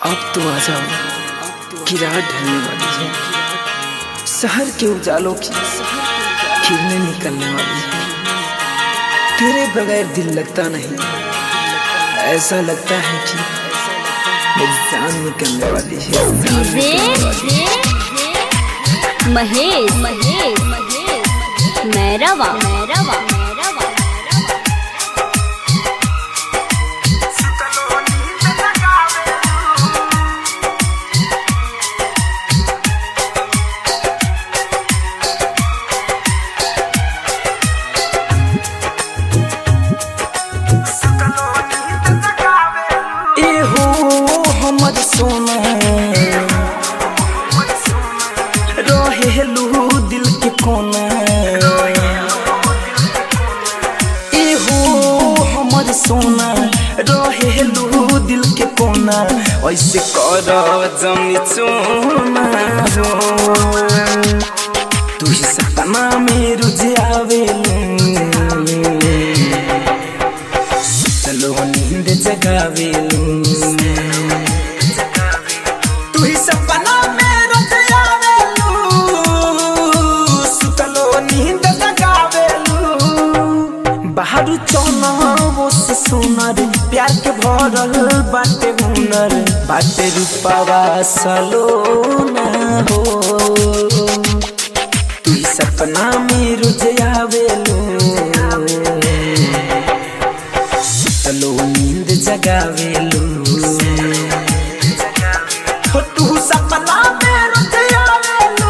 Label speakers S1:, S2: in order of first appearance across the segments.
S1: अब तो आ जाओ कि रात ढलने वाली है शहर के उजालों की किरणें निकलने वाली है तेरे बगैर दिल लगता नहीं ऐसा लगता है कि मेरी जान निकलने वाली है जान निकलने वाली है।
S2: महेश महेश मैरवा मैरवा
S1: ए हो हमर सोना रहेलू दिल के कोना ए हो हमर सोना रहेलू दिल के कोना ऐसे कर जमनी चोना हो तू ही सपना में रुझे आवेलू चलो नींद जगावेलू तू ही सपना में रोज आवेलू सुतलो नींद जगावेलू बाहर चौना वो से सुनर प्यार के भरल बाटे हुनर बाटे रूपावा सलो ना हो तू ही सपना में रोज आवेलू चलो नींद जगावेलू हो तू सपना में रुझ आवेलू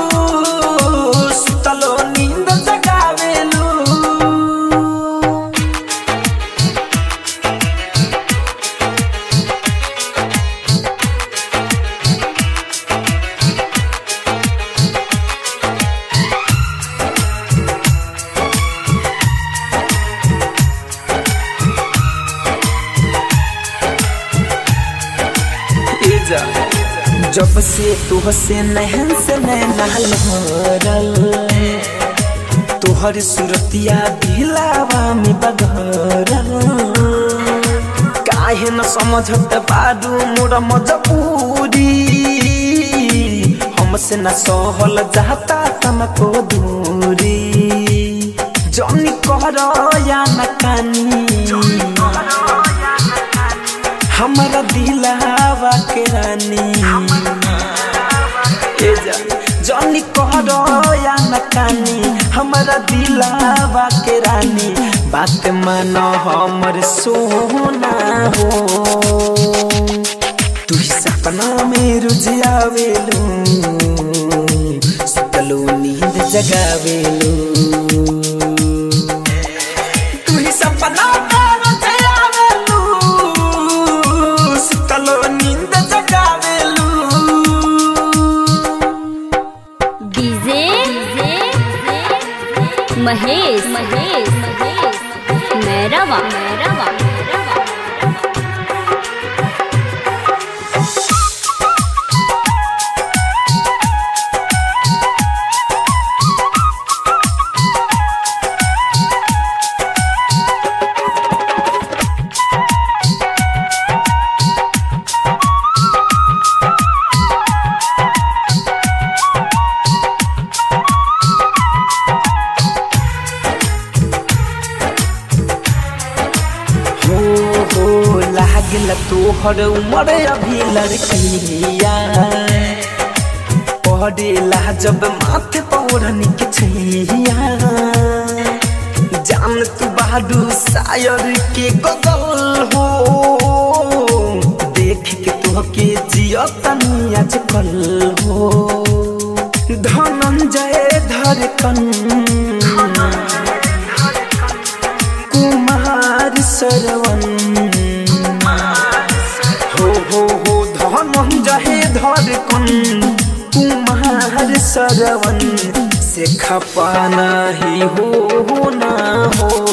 S1: सुतलो नींद जगावेलू ए जा जब से तुह से नहन से नैना लहरल तोहर सुरतिया दिलावा में बघरल काहे न समझत बारू मोर मजबूरी हमसे न सहल जाता तनको दूरी जनी कर या न कानी हमारा दिलावा के रानी ए जा जनी कहरो या न कानी हमारा दिलावा के रानी बात मानो हमर सोना हो तू ही सपना में रुझ आवेलू सुतलो नींद जगावेलू तू ही सपना में रुझ आवेलू सुतलो नींद जगावेलू
S2: डीजे महेश महेश मैरवा मैरवा
S1: हो हो लागल तोहर उमर अभी लड़किया पड़ेला जब माथे पौरन के छैया जान तू बहादुर शायर के गगल हो देख के तुहके जियतनी आजकल हो धनंजय धड़कन कुमार सरवन हो हो हो धनंजय धड़कन कुमार सरवन से खपाना ही हो ना हो